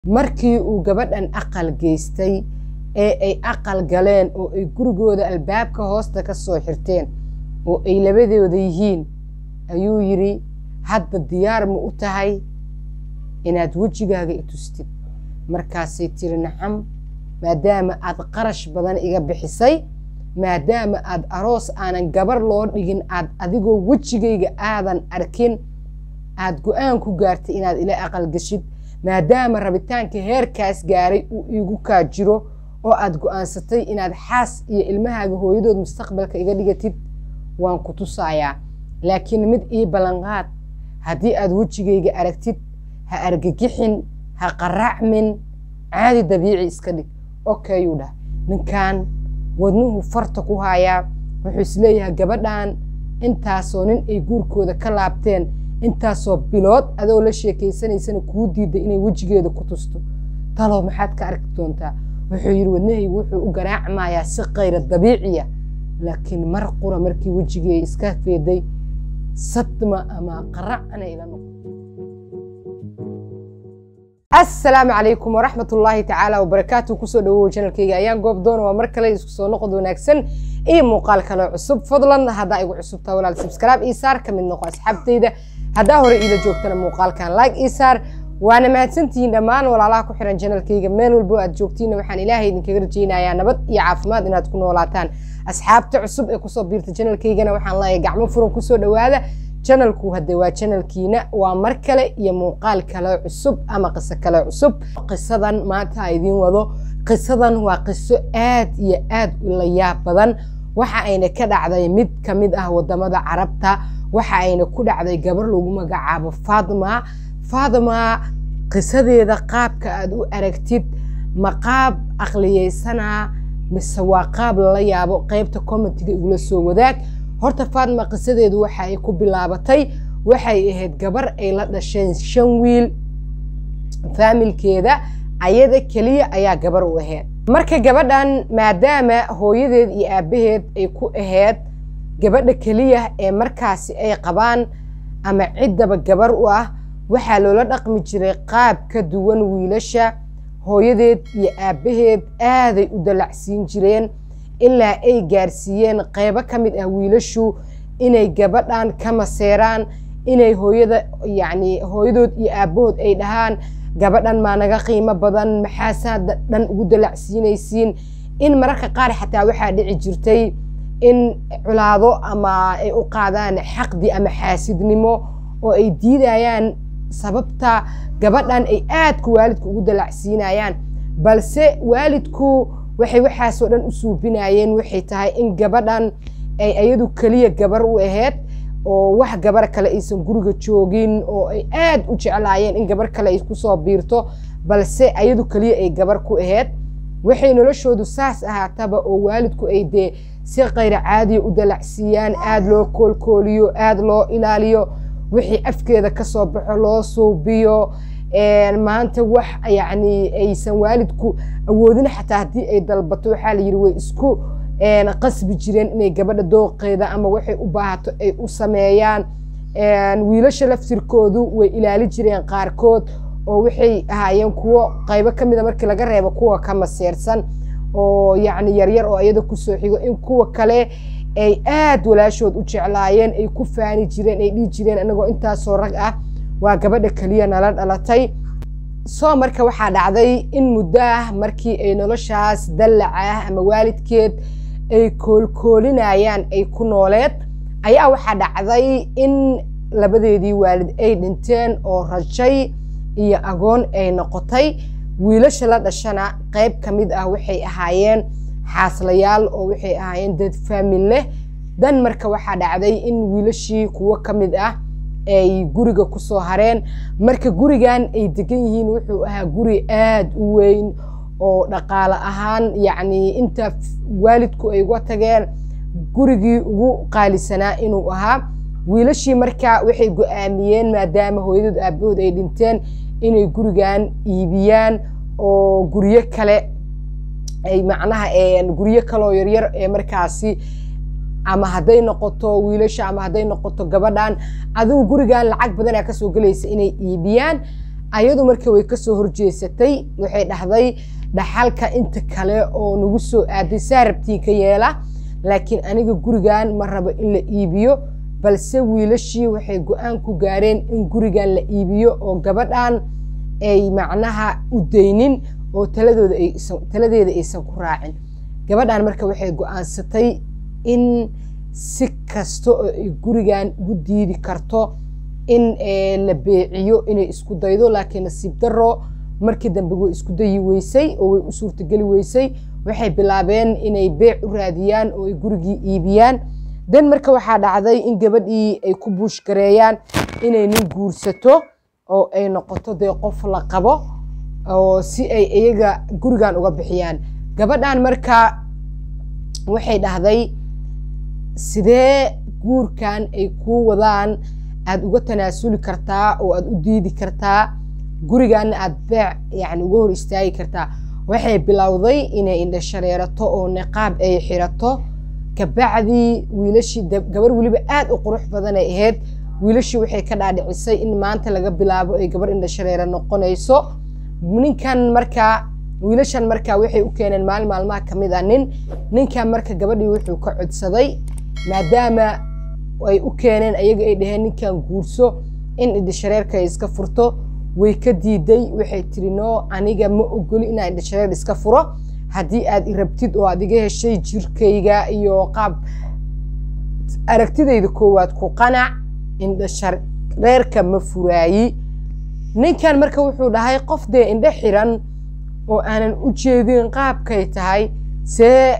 markii uu gabadhan aqal geystay ee ay aqal galeen oo ay gurigooda albaabka hoosta ka soo xirteen oo ay labadooda yihiin ayuu yidhi hadda diyaar ma u tahay inaad wejigaaga i tustid markaasay tiri nacam maadaama aad qarash badan iga bixisay maadaama aad aroos aanan gabar loo dhigin aad adigoo wejigayga aadan arkin aad go-aan ku gaartay inaad ila aqal gashid maadaama rabitaanka heerkaas gaaray uu iigu kaa jiro oo aad go-aansatay inaad xaas iyo ilmahaaga hooyadood mustaqbalka iga dhigatid waan ku tusayaa laakiin mid ii ballanqaad haddii aad wejigayga aragtid ha argagixin ha qaracmin caadi dabiici iska dhig okayuu dhah ninkan wadnuhu farta ku haayaa wuxuu isleeyahay gabadhan intaasoo nin ay guurkooda ka laabteen intaasoo bilood adoo la sheekaysanaysana kuu diiday inay wejigeeda ku tusto talow maxaad ka arki doontaa wuxuu yidhi wadnahaygu wuxuu u garaacmayaa si kayra dabiiciya laakiin mar qura markii wejigeeda iska feeday sadma ama qaracna ila noqo asalaamu calaykum waraxmat ullaahi tacaala wabarakaatu kusoo dhawow janalkayga ayaan goob doona waa mar kale isku soo noqod wanaagsan iyo muuqaal kale cusub fadlan haddaa igu cusubtaa walaal subscribe ii saar ka mid noqo asxaabtayda haddaa hore iila joogtana muuqaalkan like ii saar waana mahadsantihiin dhammaan walaalaha ku xiran janalkayga meel walbo aad joogtiinna waxaan ilaahay idinkaga rajaynayaa nabad iyo caafimaad inaad ku noolaataan asxaabta cusub ee kusoo biirta janalkaygana waxaan leeyahay gacmo furan kusoo dhawaada janalku hadde waa janalkiina waa mar kale iyo muuqaal kale cusub ama qiso kale cusub qisadan maanta a idiin wado qisadan waa qiso aad iyo aad u la yaab badan waxa ayna ka dhacday mid ka mid ah wadamada carabta waxa ayna ku dhacday gabar lagu magacaabo fatima fatima qisadeeda qaabka aad u aragtid ma qaab aqliyeysana mise waa qaab lala yaabo qeybta commentiga igula soo wadaag horta fatima qisadeedu waxa ay ku bilaabatay waxay ahayd gabar ay la dhasheen shan wiil faamilkeeda ayada keliya ayaa gabar u ahayd marka gabadhan maadaama hooyadeed iyo aabaheed ay ku ahayd gabadha keliya ee markaasi ay qabaan ama ciddaba gabar u ah waxaa loola dhaqmi jiray qaab ka duwan wiilasha hooyadeed iyo aabaheed aaday u dalacsiin jireen ilaa ay gaarsiiyeen qeybo ka mid ah wiilashu inay gabadhan ka maseeraan inay hooyada yacni hooyadood iyo aabahood ay dhahaan gabadhan maa naga qiimo badan maxaasaa dhan ugu dalacsiinaysiin in mararka qaar xataa waxaa dhici jirtay in culaado ama ay u qaadaan xaqdi ama xaasidnimo oo ay diidayaan sababta gabadhan ay aadku waalidku ugu dalacsiinayaan balse waalidku waxay waxaasoo dhan u suubinayeen waxay tahay in gabadhan ay ayadu keliya gabar u ahayd oo wax gabar kale aysan guriga joogin oo ay aad u jeclaayeen in gabar kale ay kusoo biirto balse ayadu keliya ay gabar ku ahayd waxay noloshoodu saas ahaataba oo waalidku ay dee si kayra caadiya u dalacsiiyaan aada loo koolkooliyo aada loo ilaaliyo wixii afkeeda kasoo baxo loo suubiyo maanta wax yacni aysan waalidku awoodin xataa haddii ay dalbato waxaa la yidhi way isku qasbi jireen inay gabadha dooqeeda ama waxay u baahato ay u sameeyaan wiilasha laftirkoodu way ilaali jireen qaarkood oo waxay ahaayeen kuwo qaybo ka mida markii laga reebo kuwa ka maseersan oo yacni yaryar oo iyada kusoo xigo in kuwa kale ay aad walaashood u jeclaayeen ay ku faani jireen ay dhihi jireen anagoo intaasoo rag ah waa gabadha keliya nala dhalatay soo marka waxaa dhacday in muddo ah markii ay noloshaas dallac ah ama waalidkeed ay koolkoolinayaan ay ku nooleed ayaa waxaa dhacday in labadeedii waalid ay dhinteen oo rajay iyo agoon ay noqotay wiilasha la dhashana qayb ka mid ah waxay ahaayeen xaaslayaal oo waxay ahaayeen dad faamil leh dan marka waxaa dhacday in wiilashii kuwo ka mid ah ay guriga kusoo hareen marka gurigan ay degan yihiin wuxuu ahaa guri aada u weyn oo dhaqaale ahaan yacni inta waalidku ay uga tageen gurigii ugu qaalisanaa inuu ahaa wiilashii marka waxay go-aamiyeen maadaama hooyadood aabahood ay dhinteen inay gurigan iibiyaan oo guryo kale ay macnaha guryo kaleoo yaryar ee markaasi ama hadday noqoto wiilasha ama hadday noqoto gabadhan adigu gurigan lacag badanaa kasoo gelaysa inay iibiyaan ayadu marka way kasoo horjeesatay waxay dhahday dhaxalka inta kale oo nagu soo aaday saa rabtiin ka yeela laakiin aniga gurigan ma rabo in la iibiyo balse wiilashii waxay go-aan ku gaareen in gurigan la iibiyo oo gabadhan ay macnaha u daynin oo taladooda taladeeda aysan ku raacin gabadhan marka waxay go-aansatay in si kasta oo ay gurigan ugu diidi karto in la beeciyo inay isku daydo laakiin nasiib daro markii dambe way isku dayi weysay oo way u suurtageli weysay waxay bilaabeen inay beec u raadiyaan oo ay gurigii iibiyaan dan marka waxaa dhacday in gabadhii ay ku buushgareeyaan inay nin guursato oo ay noqoto dee qof la qabo oo si ay iyaga gurigan uga bixiyaan gabadhan marka waxay dhahday sidee guurkan ay kuu wadaan aada uga tanaasuli kartaa oo aada u diidi kartaa gurigaana aada beec yani uga hor istaagi kartaa waxay bilowday inay indha shareerato oo niqaab ay xirato kabacdii wiilashii gabar weliba aada u qurux badan ay ahayd wiilashii waxay ka dhaadhicisay in maanta laga bilaabo ay gabar indha shareera noqonayso ninkan markaa wiilashan markaa waxay u keeneen maalin maalmaha ka mid ah nin ninkan marka gabadhii wuxuu ka codsaday maadaama ay u keeneen ayaga ay dhaheen ninkan guurso in indhashareerka ay iska furto way ka diiday waxay tiri no aniga ma ogoli inaa indhashareer iska furo haddii aad i rabtid oo aad iga heshay jirkayga iyo qaab aragtidayda koowaad ku qanac indhashareerka ma furaayi ninkan marka wuxuu dhahay qof dee indho xiran oo aanan u jeedin qaabkay tahay see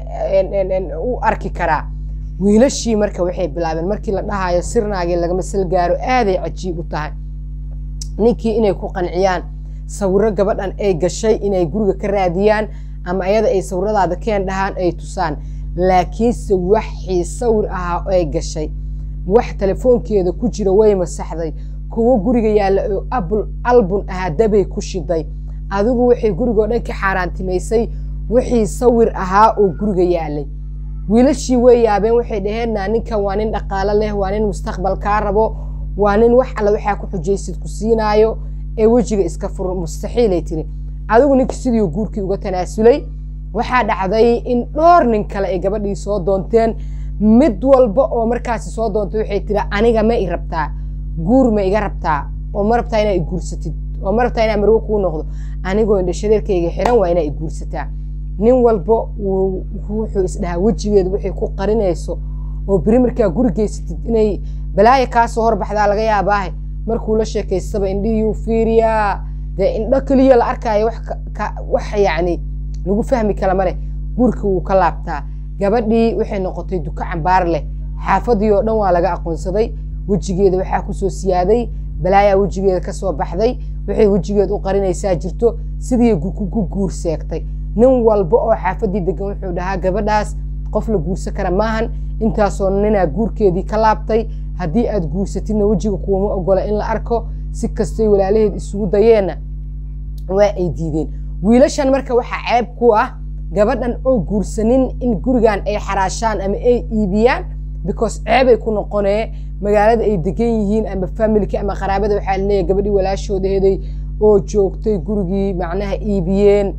u arki karaa wiilashii marka waxay bilaabeen markii la dhahayo sirnaagii lagama sal gaaro aaday cajiib u tahay ninkii inay ku qanciyaan sawiro gabadhan ay gashay inay guriga ka raadiyaan ama ayada ay sawiradaada keen dhahaan ay tusaan laakiinse waxii sawir ahaa ay gashay wax telefoonkeeda ku jira way masaxday kuwo guriga yaalla oo albun ahaa dabay ku shiday adigu waxay gurigoo dhan ka xaaraantimaysay wixii sawir ahaa oo guriga yaalay wiilashii way yaabeen waxay dhaheenna ninkan waa nin dhaqaalo leh waa nin mustaqbal kaa rabo waa nin wax alle waxaa ku xujaysid ku siinaayo ee wejiga iska fur mustaxiilay tiri adigu ninka sidii guurkii uga tanaasulay waxaa dhacday in dhowr nin kale ay gabadhii soo doonteen mid walba oo markaasi soo doontay waxay tiri aniga ma i rabtaa guur ma iga rabtaa oo ma rabtaa inaa i guursatid oo ma rabtaa inaa marwo kuu noqdo anigoo indhashareerkayga xiran waa inaa i guursataa nin walba wuxuu isdhahaa wejigeeda waxay ku qarinayso oo beri markaa guri geysatid inay balaaya kaasoo horbaxdaa laga yaabaahe markuu la sheekaystaba indhihii fiiriyaa dee indho keliya la arkaayo wax yacni lagu fahmi kala male guurka wuu ka laabtaa gabadhii waxay noqotay duka cambaar leh xaafadii oo dhan waa laga aqoonsaday wejigeeda waxaa kusoo siyaaday balaayaa wejigeeda kasoo baxday waxay wejigeeda u qarinaysaa jirto sidii ku guur seegtay nin walba oo xaafadii degan wuxuu dhahaa gabadhaas qof la guursan kara maahan intaasoo ninaa guurkeedii ka laabtay haddii aad guursatidna wejiga kuuma ogola in la arko si kastay walaalaheed isugu dayeenna waa ay diideen wiilashan marka waxaa ceeb ku ah gabadhan oo guursanin in gurigan ay xaraashaan ama ay iibiyaan because ceebay ku noqonee magaalada ay degan yihiin ama familka ama qaraabada waxaa laleeyahay gabadhii walaashoodaheeday oo joogtay gurigii macnaha iibiyeen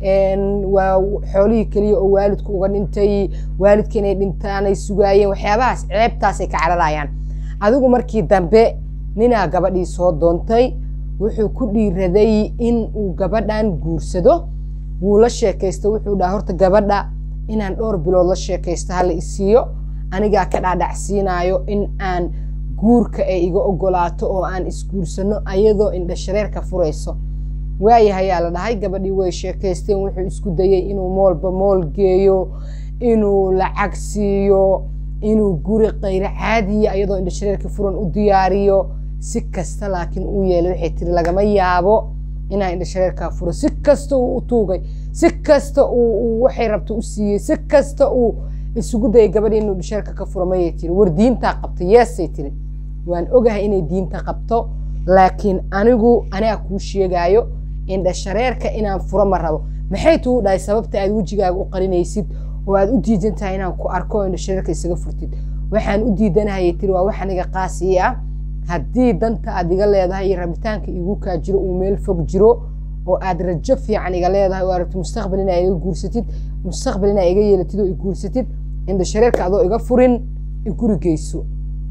waa xoolihii keliya oo waalidku uga dhintay waalidka inay dhintaanay sugaayeen waxyaabahaas ceebtaasay ka cararayaan adigu markii dambe ninaa gabadhii soo doontay wuxuu ku dhiiraday in uu gabadhan guursado wuu la sheekaysto wuxuu dhaha horta gabadha inaan dhowr bilood la sheekaysto hala isiiyo anigaa ka dhaadhacsiinaayo in aan guurka ay iga ogolaato oo aan isguursano ayadoo indhashareerka furayso waayahayaa la dhahay gabadhii way sheekaysteen wuxuu isku dayey inuu moolba mool geeyo inuu lacag siiyo inuu guri kayro caadiya iyadoo indhashareerka furan u diyaariyo si kasta laakiin uu yeelay waxay tiri lagama yaabo inaa indhashareerkaa furo si kasta uu u tuugay si kasta uu waxay rabto u siiyey si kasta uu isugu dayay gabadhii inuu indhashareerka ka furo mayay tiri war diintaa qabta yeesay tiri waan ogahay inay diinta qabto laakiin anigu anaa kuu sheegaayo indhashareerka inaan furo ma rabo maxay tuu dhahay sababta aad wejigaaga u qarinaysid oo aad u diidan tahay inaan ku arko oo indhashareerka isaga furtid waxaan u diidanahayay tiri waa wax aniga qaasii ah haddii danta aad iga leedahay iyo rabitaanka igu kaa jiro uu meel fog jiro oo aad rajo fiican iga leedahay oo aad rabto mustaqbal inaa iga guursatid mustaqbal inaa iga yeelatid oo i guursatid indha shareerka adoo iga furin iguri geyso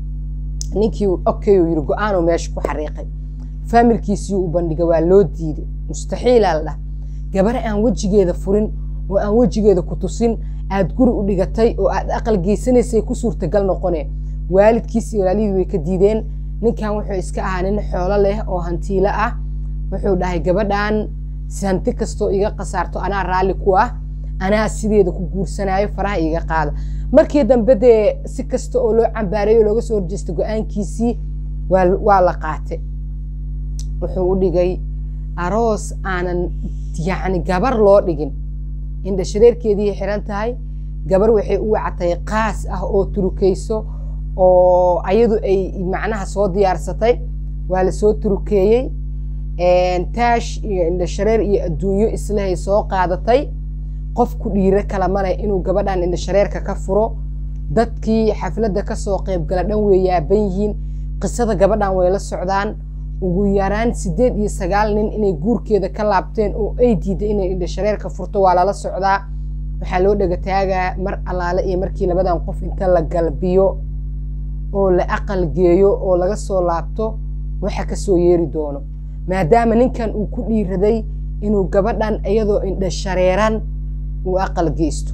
ninkii okay uu yiri go-aanuu meesha ku xariiqay faamilkiisii u bandhigay waa loo diiday mustaxiilaa la dhah gabar aan wejigeeda furin oo aan wejigeeda ku tusin aad guri u dhigatay oo aad aqal geysanaysay ku suurtagal noqone waalidkiis iyo walaalihii way ka diideen ninkan wuxuu iska ahaa nin xoolo leh oo hantiilo ah wuxuu dhahay gabadhan si hanti kastoo iga khasaarto anaa raalli ku ah anaa sideeda ku guursanaayo faraha iga qaada markii dambe dee si kasta oo loo cambaareeyo looga soo horjeesta go-aankiisii waa la qaate wuxuu u dhigay aroos aanan yacni gabar loo dhigin indha shareerkeedii xiran tahay gabar waxay u wacatay qaas ah oo turukayso oo ayadu ay macnaha soo diyaarsatay waa lasoo turukeeyey taash iyo indha shareer iyo adduunyo islahay soo qaadatay qof ku dhiiro kala male inuu gabadhan indha shareerka ka furo dadkii xafladda kasoo qaybgala dhan way yaaban yihiin qisada gabadhan way la socdaan ugu yaraan sideed iyo sagaal nin inay guurkeeda ka laabteen oo ay diiday inay indha shareerka furto waa lala socdaa waxaa loo dhagataagaa mar allaale iyo markii labadan qof inta la galbiyo oo la aqal geeyo oo laga soo laabto waxa kasoo yeeri doono maadaama ninkan uu ku dhiiraday inuu gabadhan iyadoo indha shareeran uu aqal geysto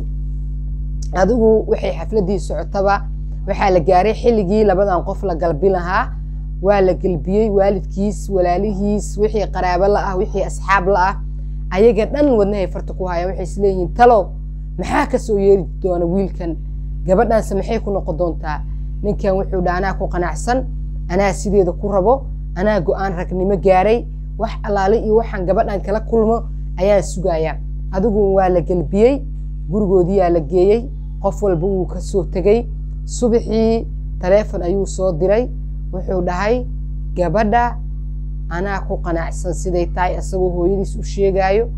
adigu waxay xafladii socotaba waxaa la gaaray xilligii labadan qof la galbi lahaa waa la gelbiyey waalidkiis walaalihiis wixii qaraabo la ah wixii asxaab la ah ayaga dhan wadnahay farta ku hayaan waxay isleeyihiin talow maxaa kasoo yeeri doona wiilkan gabadhanse maxay ku noqon doontaa ninkan wuxuu dha anaa ku qanacsan anaa sideeda ku rabo anaa go-aan ragnimo gaaray wax allaale iyo waxaan gabadhan kala kulmo ayaan sugayaa adigu waa la gelbiyey gurigoodiyaa la geeyey qof walba wuu kasoo tegey subaxii taleefon ayuu soo diray wuxuu dhahay gabadha anaa ku qanacsan siday tahay isagoo hooyadiis u sheegaayo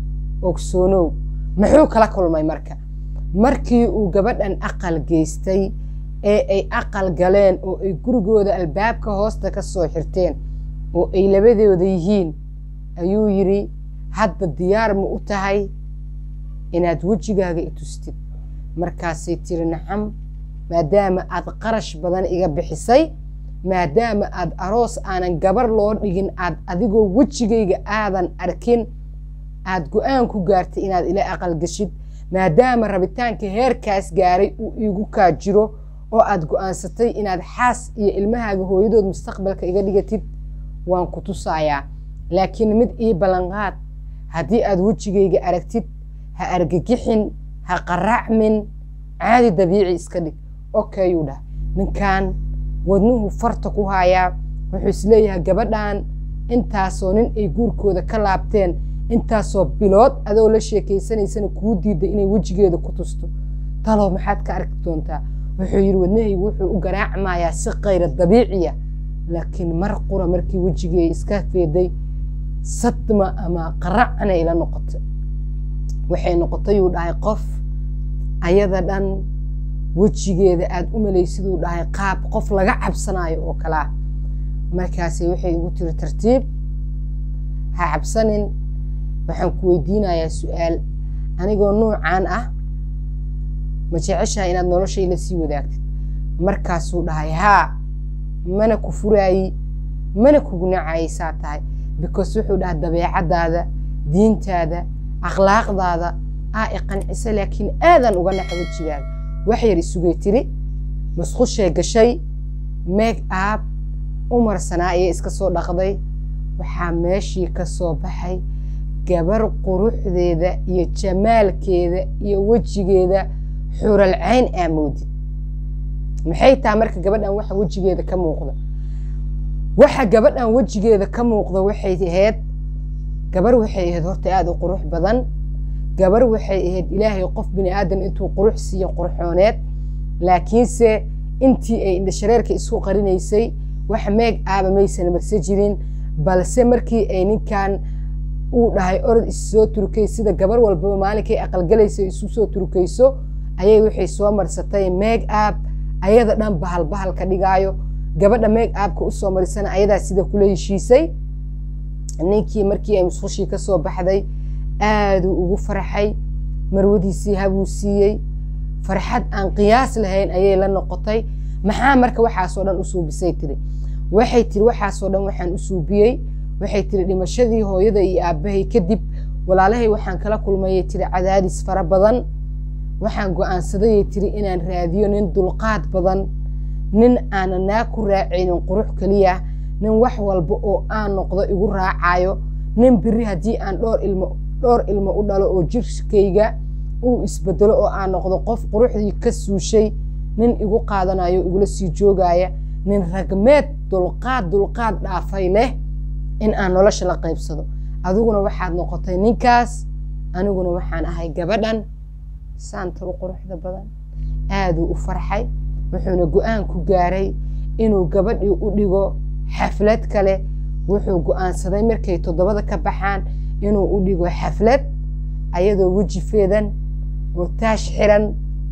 ogsoonow muxuu kala kulmay marka markii uu gabadhan aqal geystay ee ay aqal galeen oo ay gurigooda albaabka hoosta ka soo xirteen oo ay labadooda yihiin ayuu yidhi hadda diyaar ma u tahay inaad wejigaaga i tustid markaasay tiri nacam maadaama aad qarash badan iga bixisay maadaama aad aroos aanan gabar loo dhigin aad adigoo wejigayga aadan arkin aad go-aan ku gaartay inaad ila aqal geshid maadaama rabitaanka heerkaas gaaray uu iigu kaa jiro oo aad go-aansatay inaad xaas iyo ilmahaaga hooyadood mustaqbalka iga dhigatid waan ku tusayaa laakiin mid ii ballanqaad haddii aad wejigayga aragtid ha argagixin ha qaracmin caadi dabiici iska dhig okayuu dhah ninkan wadnuhu farta ku hayaa wuxuu isleeyahay gabadhan intaasoo nin ay guurkooda ka laabteen intaasoo bilood adoo la sheekaysanaysana kuu diiday inay wejigeeda ku tusto talow maxaad ka arki doontaa wuxuu yidhi wadnahaygu wuxuu u garaacmayaa si kayra dabiiciya laakiin mar qura markii wejigeeda iska feeday sadma ama qaracna ila noqotay waxay noqotayuu dhahay qof ayada dhan wejigeeda aada u malaysiduu dhahay qaab qof laga cabsanayo oo kalea markaasi waxay igu tiri tartiib ha cabsanin waxaan ku weydiinayaa su-aal anigoo nuucan ah ma jeceshaha inaad noloshayla sii wadaagtid markaasuu dhahay haa mana ku furaayi mana kugu nacaysaa tahay because wuxuu dhahay dabeecadaada diintaada akhlaaqdaada aa i qancisa laakiin aadan uga naxa wejigaaga wax yar isugay tiri musqushee gashay meeg aab u marsanaa ayay iska soo dhaqday waxaa meeshii ka soo baxay gabar quruxdeeda iyo jamaalkeeda iyo wejigeeda xural cayn aamoodid maxay tahay marka gabadhan waxa wejigeeda ka muuqda waxa gabadhan wejigeeda ka muuqda waxay ahayd gabar waxay ahayd horta aada u qurux badan gabar waxay ahayd ilaahay qof bini aadan intuu qurux siiyo qurxooneed laakiinse intii ay indhashareerka isku qarinaysay wax meeg aaba maysan marse jirin balse markii ay ninkan uu dhahay orod issoo turkay sida gabar walbaba maalinkay aqalgalaysa isu soo turkayso ayay waxay soo marsatay meeg aab ayada dhan bahal bahal ka dhigaayo gabadha meeg aabka usoo marisana ayadaa sida kula heshiisay ninkii markii ay musqushii ka soo baxday aaduu ugu farxay marwadiisii habuu siiyey farxad aan qiyaas lahayn ayay la noqotay maxaa marka waxaasoo dhan u suubisay tiri waxay tiri waxaasoo dhan waxaan u suubiyey waxay tiri dhimashadii hooyada iyo aabbahay kadib walaalahay waxaan kala kulmayay tiri cadaadis fara badan waxaan go-aansadayay tiri inaan raadiyo nin dulqaad badan nin aanan naa ku raacaynin qurux keliya nin wax walba oo aan noqdo igu raacayo nin biri haddii aan dhowr ilmo dhowr ilmo u dhalo oo jirkayga uu isbedelo oo aan noqdo qof quruxdii ka suushay nin igu qaadanayo igula sii joogaya nin ragmeed dulqaad dulqaad dhaafay leh in aan nolosha la qaybsado adiguna waxaad noqotay ninkaas aniguna waxaan ahay gabadhan saanta u quruxda badan aaduu u farxay wuxuuna go-aan ku gaaray inuu gabadhii u dhigo xaflad kale wuxuu go-aansaday markay toddobada ka baxaan inuu u dhigo xaflad ayadoo weji feedan oo taash xiran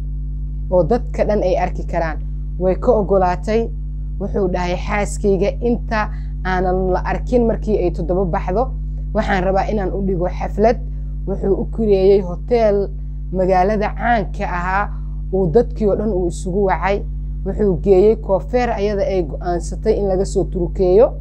oo dadka dhan ay arki karaan way ka ogolaatay wuxuu dhahay xaaskayga inta aanan la arkin markii ay toddobo baxdo waxaan rabaa inaan u dhigo xaflad wuxuu u kureeyey hoteel magaalada caanka ahaa uu dadkii oo dhan uu isugu wacay wuxuu geeyey koofeer ayada ay go-aansatay in laga soo turukeeyo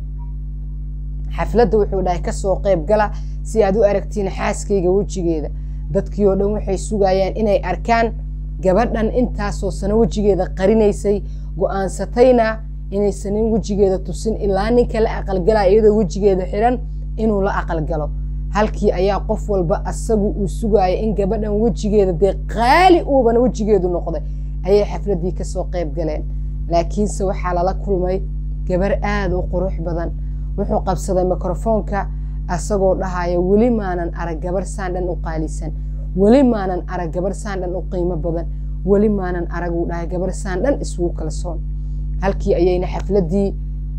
xafladda wuxuu dhahay kasoo qayb gala si aad u aragtiin xaaskayga wejigeeda dadkii oo dhan waxay sugayaan inay arkaan gabadhan intaasoo sano wejigeeda qarinaysay go-aansatayna inaysan nin wejigeeda tusin ilaa ninka la aqalgalaya iyadoo wejigeeda xiran inuu la aqalgalo halkii ayaa qof walba asagu uu sugaya in gabadhan wejigeeda dee qaali uubana wejigeedu noqday ayay xafladdii kasoo qayb galeen laakiinse waxaa lala kulmay gabar aada u qurux badan wuxuu qabsaday mikrofoonka asagoo dhahaya weli maanan arag gabar saan dhan u qaalisan weli maanan arag gabar saan dhan u qiimo badan weli maanan arag uu dhahay gabar saan dhan isugu kalsoon halkii ayayna xafladdii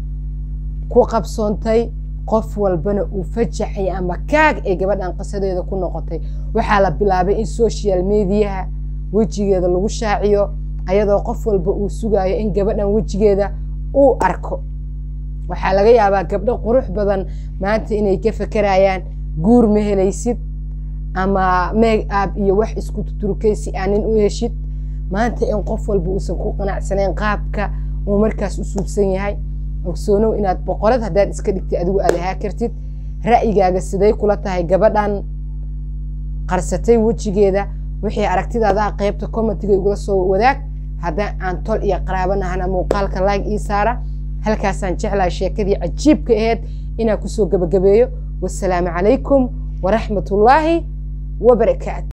ku qabsoontay qof walbana uu fajaxay ama kaag ay gabadhan qisadeeda ku noqotay waxaa la bilaabay in social mediaha wejigeeda lagu shaaciyo ayadoo qof walba uu sugayo in gabadhan wejigeeda uu arko waxaa laga yaabaa gabdho qurux badan maanta inay ka fakerayaan guur ma helaysid ama meeg aab iyo wax isku tuturkay si aa nin u heshid maanta in qof walba uusan ku qanacsanayn qaabka uu markaas u suubsan yahay ogsoonow inaad boqorad haddaad iska dhigtay adigu aad ahaa kartid ra'yigaaga siday kula tahay gabadhan qarsatay wejigeeda wixii aragtidaada qaybta commentiga igula soo wadaag haddaan aan tol iyo qaraabanahana muuqaalka laag ii saara halkaasaan jeclahay sheekadii cajiibka aheyd inaan kusoo gebagabeeyo wasalaamu calaykum waraxmatullaahi wabarakaatu